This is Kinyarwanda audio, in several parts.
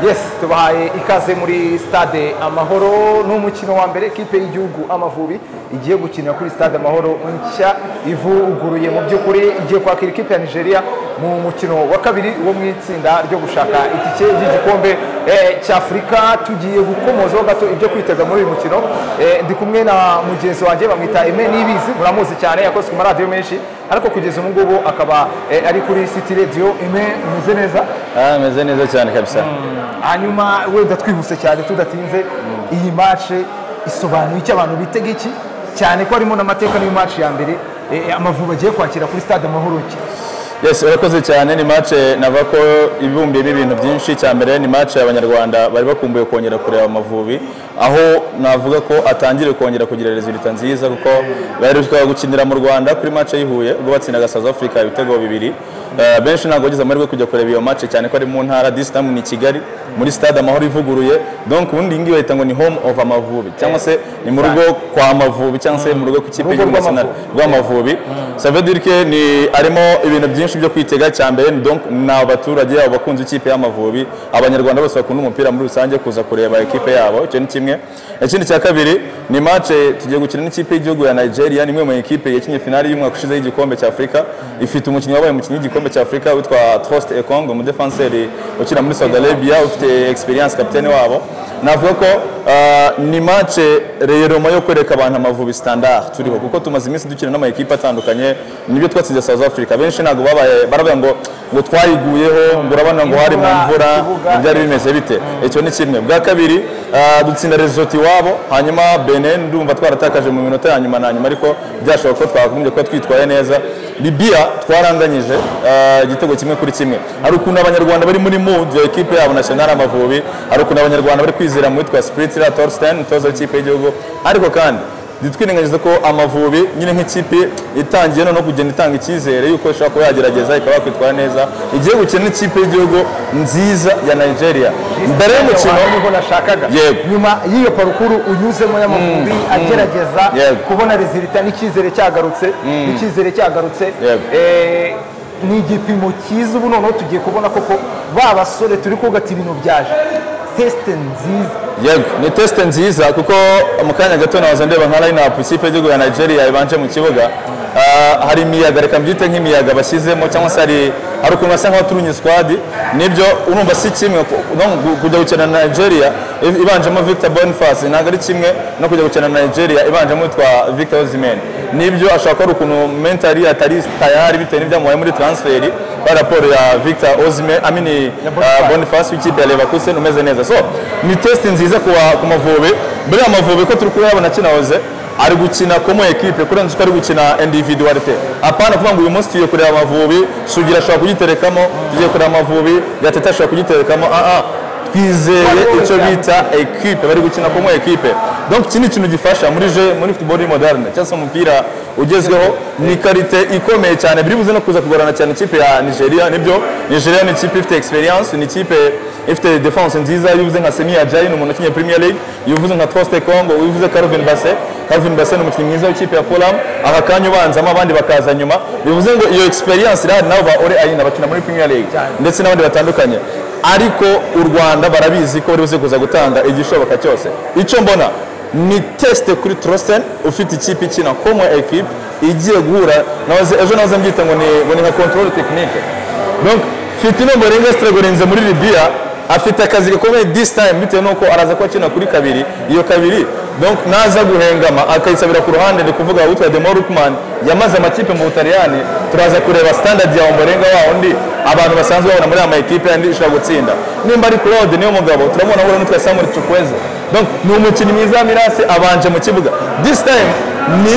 yesi tubahaye ikaze muri stade amahoro ni umukino wa mbere kipe y'igihugu amavubi igiye gukinira kuri stade amahoro nshya ivuguruye mu by'ukuri igiye kwakira ikipe ya nigeria mu mukino wa kabiri wo mu itsinda ryo gushaka itike ry'igikombe cy'afurika tugiye gukomozaho gato ibyo kwiteza muri uyu mukino Eh, ndi kumwe na mugenzi wanjye bamwita eme n'ibizi muramuzi cyane yakoze ku maradiyo menshi ariko kugeza ubu ngubu akaba eh, ari kuri city radio eme umeze neza Ah, meze neza cyane kabisa hanyuma wenda twihuse cyane tudatinze iyi mace isobanuye icyo abantu bitega iki cyane ko harimo n'amateka n'iyo mace ya mbere eh, amavubi agiye kwakira kuri stade amahoro iki yes urakoze cyane ni match nava ko ibumbiyemo ibintu byinshi icya mbere ni match abanyarwanda bari bakumbuye kongera kureba amavubi aho navuga ko atangire kongera kugira resulta nziza kuko bari bashobora gukinira mu rwanda kuri match y'i Huye ubwo batsindaga south africa ibitego bibiri Eh, benshi ntabwo bagize amahirwe yo kujya kureba iyo match cyane ko ari mu ntara this time ni kigali muri stade amahoro ivuguruye donc ubundi iyi ngiyi bahita ngo ni home of amavubi cyangwa se ni mu rugo kwa mavubi cyangwa se mu rugo ku kipe Urugo y'igihugu rw'Amavubi. national- rw'amavubi savedirike ni arimo ibintu byinshi byo kwitega cya mbere ni donc ni abaturage abo bakunze ikipe y'amavubi abanyarwanda bose bakunda umupira muri rusange kuza kureba ikipe yabo icyo ni kimwe ikindi cya kabiri ni mace tugiye gukina n'ikipe y'igihugu ya nigeria ni imwe mu ikipe yakinnye finali y'umwaka ushize y'igikombe cya afurika ifite umukinnyi wabaye umukinnyi w'igikombe cya afurika witwa trost ekong umudefanseri ukina muri saudi arabia ufite experience kapitene wabo navuga ko ah, ni mace reyeroma yo kwereka abantu amavubi standard turiho kuko tumaze iminsi dukina n'amakipe atandukanye nibyo twatsinze south africa benshi ntabwo babaye baravuga ngo ngo twayiguyeho ngo urabona ngo hari mu Imvura, mvura ikibuga, byari bimeze bite icyo ni kimwe bwa kabiri ah, dutsinda resort iwabo hanyuma benin ndumva twaratakaje mu minota ya nyuma na nyuma ariko byashoboka ko twagombye kuba twitwaye neza libya twaranganyije ah, igitego kimwe kuri kimwe hari ukuntu abanyarwanda bari muri mood ya ekipe yabo national amavubi hari ukuntu abanyarwanda bari kwizera mu witwa spiritira torsten umutoza w'ikipe y'igihugu ariko kandi ntitwirengagize ko amavubi nyine nk'ikipe itangiye noneho kugenda itanga icyizere yuko ishobora kuba yagerageza ikaba yakwitwara neza igiye gukina n'ikipe y'igihugu nziza ya nigeria mbere y'umukino niho nashakaga Yego. nyuma y'iyo parukuru unyuzemo y'amavubi agerageza Yego. kubona resulta n'icyizere cyagarutse n'icyizere cyagarutse Yego. Eh, ni igipimo cyiza ubu noneho tugiye kubona koko ba basore turi kugata ibintu byaje tesite nziza yego ni tesite nziza kuko mu kanya gato nahoze ndeba nka line-up ikipe y'igihugu ya nigeria ibanje mu kibuga Ah, hari imiyaga reka mbyite nk'imiyaga bashyizemo cyangwa se hari hari ukuntu basa nk'abaturunya squad nibyo urumva si kimwe ku- no kujya gukina na nigeria i- ibanjemo victor boniface ntabwo ari kimwe no kujya gukina na nigeria ibanjemo witwa victor osimhen nibyo ashobora kuba ari ukuntu mentally atari tayari bitewe n'ibyamubaye muri transferi kwa raporo ya victor osimhen amini Boniface. bonifasi w'ikipe ya leverkusen umeze neza so ni test nziza ku wa- ku mavubi mbere ya mavubi ko turi kuyabona kinahoze ari gukina komo ekipe kurenza uko ari gukina individualite apana kuvuga ngo uyu munsi tugiye kureba amavubi sugira ashobora kugiterekamo tugiye kureba amavubi gatete ashobora kugiterekamo ah ah twizeye icyo bita ekipe bari gukina komo ekipe donc iki ni ikintu gifasha muri je muri football moderne cyangwa se umupira ugezweho ni karite ikomeye cyane biri buze no kuza kugorana cyane ikipe ya nigeria nibyo nigeria ni ikipe ifite experience ni ikipe ifite defense nziza yuvuze nka semi ajayi ni umuntu ukinye premier league yuvuze nka troste congo yuvuze calvin basse calvin basse ni umukinnyi mwiza w'ikipe ya fulham aha kanya ubanzamo abandi bakaza nyuma bivuze ngo iyo experience irahari nabo ba ore ayina bakina muri premier league ndetse n'abandi batandukanye ariko u rwanda barabizi ko bari buze kuza gutanga igishoboka cyose icyo mbona ni tesite kuri Trosten ufite ikipe ikina komo ekipe igiye guhura nahoze- ejo nahoze mbyita ngo ni- ngo ni nka control tekinike donc mfite inomero rimwe zitaragorenze muri Libya afite akazi gakomeye this time bitewe n'uko araza kuba akina kuri kabiri iyo kabiri donc naza guhengama akayisabira ku ruhande ndi kuvuga witwa Demore Ukman yamaze amakipe mu Butaliyani turaza kureba standard ya Ombolenga wa undi abantu basanzwe babona muri ama ekipe yandi ishobora gutsinda nimba ari Claude niyo mugabo turamubona ahura n'utwa Samuel Chukwueze donc ni umukinnyi mwiza wa mirase abanje mu kibuga this time ni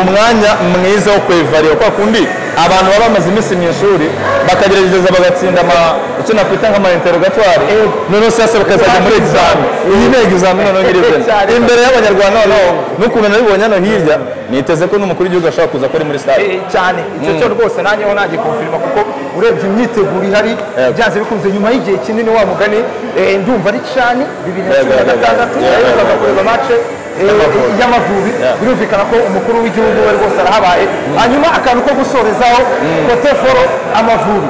umwanya mwiza wo kwevariyo kwa kundi abantu baba bamaze iminsi mu ishuri bakagerageza bagatsinda ama icyo nakwita nk'amainterogatwari noneho se bakazajya muri egizami iyi ni egizami noneho ngiri Cyane. imbere y'abanyarwanda noneho n'ukuntu nabibonye hano hirya niteze ko n'umukuru w'igihugu ashobora kuza kuri muri stade Eh, cyane icyo cyo rwose nanjyeho nanjye konfirima kuko urebye imyiteguro ihari Yego. byanze bikunze nyuma y'igihe kinini wa mugani eh, ndumva ari cani bibiri na Yego, cumi na yego, gatandatu yego. aheruka kureba mace eh, Y'Amavubi. y'amavubi Yeah. birumvikana ko umukuru w'igihugu we rwose arahabaye hanyuma akantu ko gusorezaho kote foro amavubi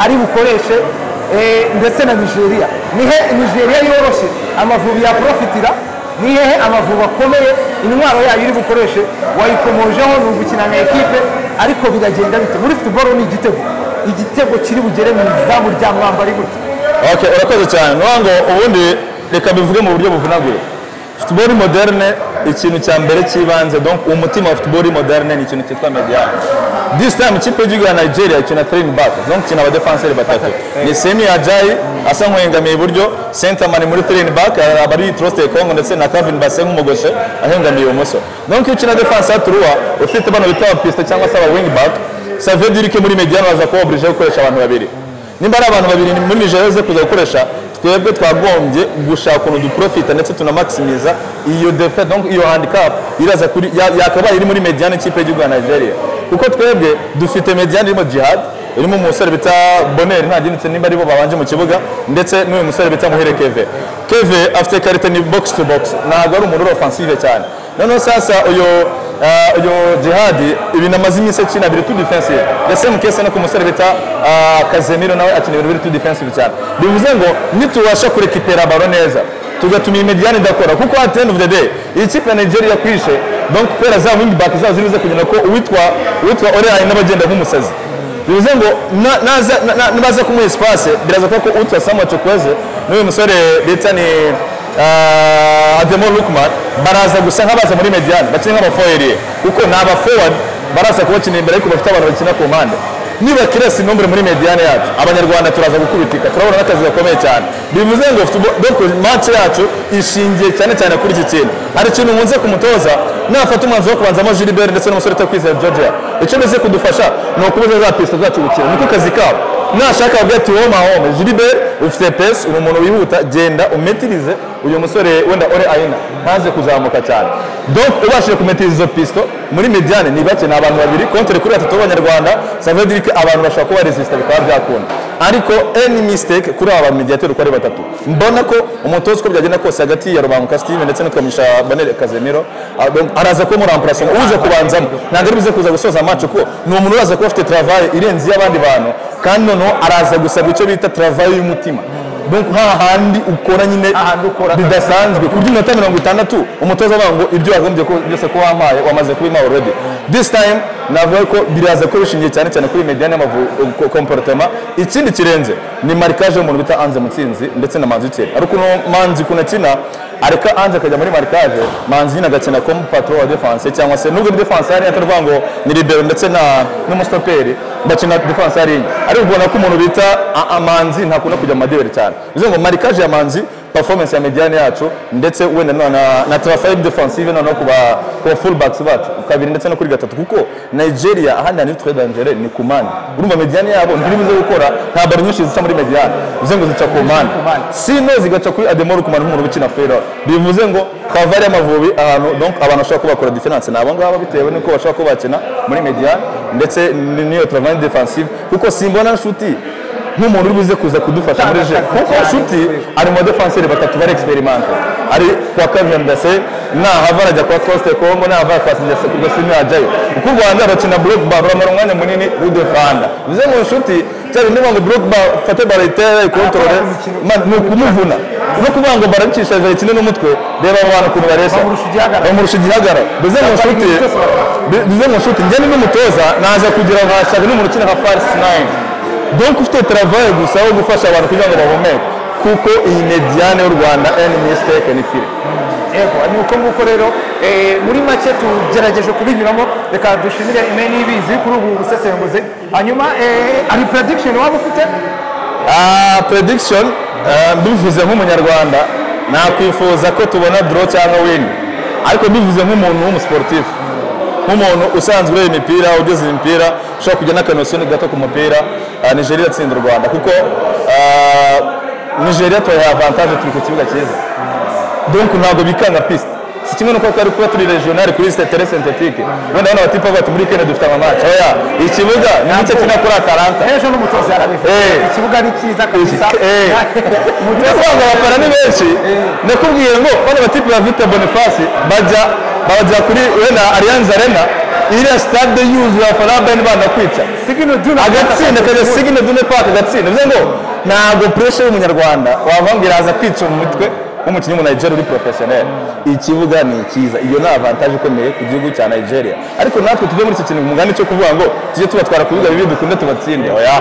ari bukoreshe eh, ndetse na nigeria nihe nigeria yoroshye amavubi yaprofitira ni hehe amavubi akomeye intwaro yayo iri bukoreshe wayikomojeho ni ugukina na ekipe ariko biragenda bite muri futuboro ni igitego igitego kiri bugere mu izamu rya mwambari gute Ok, urakoze cyane ni ukuvuga ngo ubundi reka bivuge mu buryo buvunaguye futuboro moderne ikintu cya mbere cy'ibanze donc umutima wa futuboro moderne ni ikintu cyitwa mediyani this time ikipe y'igihugu ya nigeria ikina tiringi baka donc ikina abadefenseri batatu ni semi ajayi asa nk'uhengamiye iburyo sentamani muri tiringi baka aba ari trosite kongo ndetse na kavin base nk'umugoshe ahengamiye ibumoso donc iyo ukina defense ya turuwa ufite bano bita abapisite cyangwa se aba wingi baka savye dirike muri mediyani baza kuba oburije gukoresha abantu babiri nimba ari abantu babiri ni muri Nigeria ze kuza gukoresha twebwe twagombye gushaka ukuntu duprofita ndetse tunamakisimiza iyo defe donc iyo handicap iraza kuri ya- yakabaye iri muri mediane ikipe y'igihugu ya Nigeria kuko twebwe dufite mediane irimo Jihad irimo umusore bita Bonner ntagendetse nimba aribo babanje mu kibuga ndetse n'uyu musore bita Muhere Keve Keve afite karite ni box to box ntabwo ari umuntu uri offensive cyane noneho sasa uyu eh, uyu Jihad ibintu amaze iminsi akina biri tu defensive the same case no ku musore bita ah, Casemiro nawe akina ibintu biri tu defensive cyane bivuze ngo nitubasha kurekipera baro neza tugatuma iyi mediane idakora kuko at the end of the day iyi kipe ya Nigeria kwishe donc pera za wing back zazo zirize kugira ko uwitwa uwitwa Oreye n'abagenda nk'umusazi bivuze ngo na- naza na- na- nibaza kumuha espace biraza kuba ko utwa Samuel Chukwueze n'uyu musore bita ni Ah, Ademola Lookman baraza gusa nk'abaza muri mediane bakina nk'abafoyeriye kuko ni abafowadi baraza kubakina imbere ariko bafite abantu bakina ku mpande niba kirasi nombere muri mediane yacu abanyarwanda turaza gukubitika turabona n'akazi gakomeye cyane bivuze ngo football- donc match yacu ishingiye cyane cyane kuri iki kintu hari ikintu nkunze kumutoza nafata umwanzuro wo kubanzamo Gilbert ndetse n'umusore uta kwizera Georgia icyo bize kudufasha ni ukubuza za piste zacu gukina niko kazi kabo nashaka kuvuga ati wowe mahome Gilbert ufite pesi uri umuntu wihuta genda umetirize uyu musore wenda ore ayina ntaze kuzamuka cyane donc ubashije kumetiriza izo pisto muri mediane ni bake ni abantu babiri kontere kuri batatu b'abanyarwanda save dirike abantu bashobora kuba resisita bikaba byakunda ariko any mistake kuri aba mediateri uko ari batatu mbona ko umutoza uko byagenda kose hagati ya rubanguka steve ndetse no kamisha banere kazemiro ah, donc araza kuba muramparasi uza kubanzamo ntabwo ari buze kuza gusoza match kuko ni umuntu uraza kuba afite travail irenze iy'abandi bantu kandi noneho araza gusaba icyo bita travail y'umutima donc nta handi ukora nyine Ahandi ukora bidasanzwe kurya iminota mirongo itandatu umutoza avuga ngo ibyo wagombye ko- byose ko wampaye wamaze kubimpaye already this time navuga ko biraza ko bishingiye cyane cyane kuri mediane y'amakomporotema ikindi kirenze ni marikage y'umuntu bita anze mutsinzi ndetse na manzi ukiri ariko uno manzi ukuntu akina areka anze akajya muri marikage manzi nyine agakina komu patro wa defanse cyangwa se nubwo defanse yari atavuga ngo ni libero ndetse na n'umusitoperi bakina defanse yari enye ariko ubona ko umuntu bita a- amanzi ntakunda kujya mu madeberi cyane bivuze ngo marikage ya manzi performance ya mediane yacu ndetse wenda no, na, na trafaye defensive noneho ku ba- ku ba fullbacks bacu ku kabiri ndetse no kuri gatatu kuko nigeria ahandi hantu twe dangere ni ku mani urumva mediane yabo ntiribuze gukora nta baro nyinshi zica muri mediane bivuze ngo zica ku mani mane. sino zigaca kuri ademoro ku mani nk'umuntu ukina fero bivuze ngo kavari y'amavubi ahantu donc abantu bashobora kuba bakora diferanse ni abo ngabo bitewe n'uko bashobora kuba bakina muri mediane ndetse ni- n'iyo travaye defensive kuko simbona nshuti nk'umuntu uri buze kuza kudufasha muri je kuko nshuti ari mu defenseri batatu bari experimente ari kwa Kevin Dase nahava arajya kwa Coste Congo nahava kwa Sinjase kuko simi ajyayo uko u Rwanda bakina block bar bamara umwanya munini w'udefanda bivuze ngo inshuti cyari ndimo ngo block bar fate bar itere ikontorore ma- ni ukumuvuna no kuvuga ngo barabicisha jari kimwe n'umutwe reba abo bantu ukuntu baresa Bamurusha igihagara. bamurusha igihagara bivuze ngo inshuti ibintu byose barabona. Bi- bivuze ngo nshuti njye n'umutoza naza kugira nka shabi n'umuntu ukina nka farisi nayini donc ufite travaye gusa wo gufasha abantu kugira ngo bahumeke kuko iyi mediane y'u rwanda any mistake ni fire Ego, ni uko nguko rero eh, muri make tugerageje kubinyuramo reka dushimire imeni y'ibizi kuri ubu busesenguzi hanyuma eh, hari prediction waba ufite Ah, prediction eh, mbivuze nk'umunyarwanda nakwifuza ko tubona draw cyangwa win ariko mbivuze nk'umuntu w'umusiporutifu nk'umuntu usanzwe ureba imipira ugeze imipira ushobora kujya n'akanosiyo gato ku mupira ah, nigeria iratsinda u rwanda kuko ah, nigeria tubaha avantage turi ku kibuga cyiza donc ntabwo bikanga pisite si kimwe nuko twari kuba turi regional kuri tere sentetike wenda hano abatipa bati muri kenya dufite amamaci oya ikibuga ni gice kinakora atalanta ejo n'umutoza yarabivuze Eh. ikibuga ni cyiza kabisa Eh. ndasanga abafana ni benshi nakubwiye ngo bano batipe ba Victor Boniface bajya bajya kuri wenda Allianz Arena iriya stade yuzuye abafana ba Bayern banga kwica sigino duna agatsinda kajya signe dune park agatsinda bivuze ngo ntabwo pressure y'umunyarwanda wavangira aza kwica mu mutwe w'umukinnyi mu Nigeria uri professionnel ikibuga ni cyiza iyo ni avantage ikomeye ku gihugu cya Nigeria ariko natwe tuve muri iki kintu umugani cyo kuvuga ngo tujye tubatwara ku bibuga bibi dukunde tubatsinde oya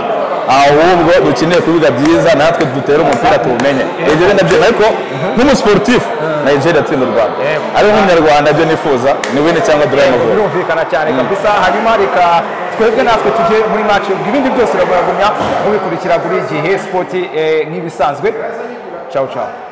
ahubwo dukeneye kubiga byiza natwe dutere umupira tuwumenye ibyo ni nabyo ariko nk'umusiporutifu Nigeria atsinda u Rwanda ariko nk'umunyarwanda ibyo nifuza ni wini cyangwa dore mavubi birumvikana cyane kabisa hanyuma reka twebwe natwe tujye muri match ibindi byose uraguragumya mubikurikira kuri gihe sport eh, nk'ibisanzwe ciao ciao